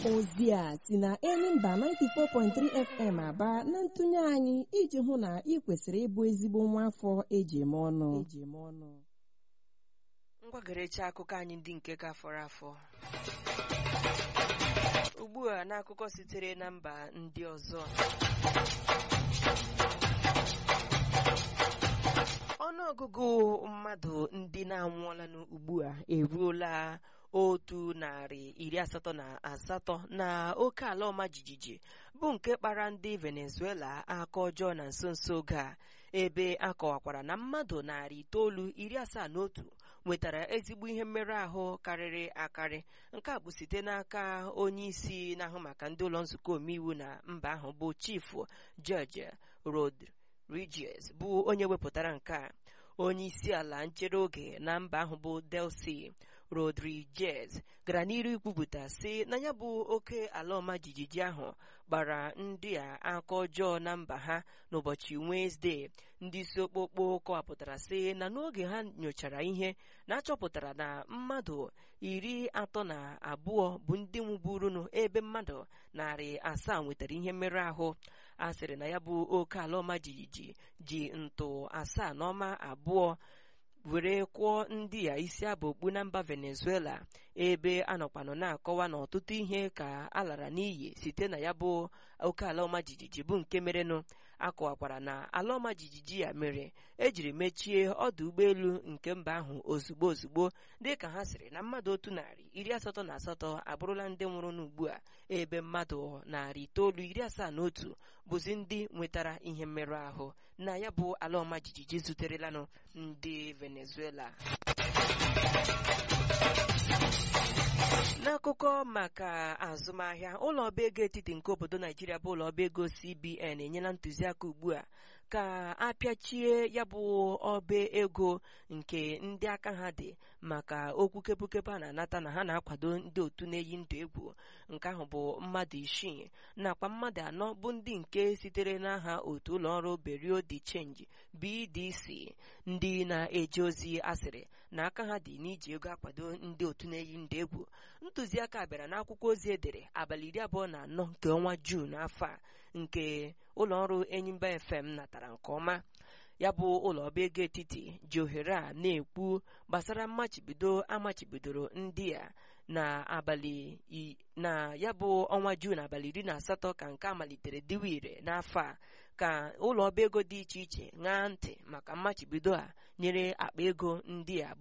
ozi a si na Enyimba 94.3 FM aba na ntụnye anyị iji hụ na ị kwesịrị ịbụ ezigbo nwa afọ eji eme ọnụ ngwagerecha akụkọ anyị ndị nke ka fọrọ afọ ugbu a n'akụkọ sitere na mba ndị ọzọ ọnụọgụgụ mmadụ ndị na-anwụọla ugbu a eruola otu narị iri asatọ na asatọ na oke ala ọma jijiji bụ nke kpara ndị Venezuela aka ọjọọ na nso nso oge a ebe a kọwakwara na mmadụ narị itoolu iri asaa na otu nwetara ezigbo ihe mmerụ ahụ karịrị akarị nke a bụ site n'aka onye isi na-ahụ maka ndị ụlọ nzukọ omeiwu na mba ahụ bụ chifu George Rodriguez bụ onye wepụtara nke a onye isi ala nchere oge na mba ahụ bụ Delcy Rodriguez gara n'iru ikwupụta sị na ya bụ oke ala ọma jijiji ahụ gbara ndị a aka ọjọọ na mba ha n'ụbọchị Wenesde ndị isi okpokpo kọwapụtara sị na n'oge ha nyochara ihe na-achọpụtara na mmadụ iri atọ na abụọ bụ ndị nwụburunu ebe mmadụ narị asaa nwetara ihe mmerụ ahụ a sịrị na ya bụ oke ala ọma jijiji ji ntụ asaa n'ọma abụọ were kwụọ ndị a isi abụ okpu na mba Venezuela ebe anọkwanụ na-akọwa na ọtụtụ ihe ka a lara n'iyi site na ya bụ oke ala ọma jijiji bụ nke merenụ akọwakwara na ala ọma jijiji ya mere ejiri mechie ọdụ ụgbọelu nke mba ahụ ozugbo ozugbo dịka ha sịrị na mmadụ otu narị iri asatọ na asatọ abụrụla ndị nwụrụ n'ugbu a ebe mmadụ narị itoolu iri asaa na otu bụzi ndị nwetara ihe mmerụ ahụ na ya bụ ala ọma jijiji zuterelanụ ndị Venezuela n'akụkọ maka azụmahịa ụlọ ọba ego etiti nke obodo naijiria bụ ụlọ ọba ego cbn enyela ntụziaka ugbu a ka apịachie ya bụ ọba ego nke ndị aka ha dị maka okwu kepụkepụ a na-anata na ha na-akwado ndị otu na-eyi ndụ egwu nke ahụ bụ mmadụ isii nakwa mmadụ anọ bụ ndị nke sitere n'aha otu ụlọọrụ Berio de Change BDC ndị na-eje ozi asịrị na aka ha dị n'iji ego akwado ndị otu na-eyi ndụ egwu ntụziaka bịara n'akwụkwọ ozi edere abalị iri abụọ na anọ nke ọnwa Juun afọ a nke ụlọọrụ Enyimba FM natara nke ọma ya bụ ụlọ ọba ego etiti ji ohere a na-ekwu gbasara mmachibido amachibidoro ndị a na abalị na ya bụ ọnwa Juun abalị iri na asatọ ka nke a malitere diwa ire n'afọ a ka ụlọ ọba ego dị iche iche ṅaa ntị maka mmachibido a nyere akpa ego ndị a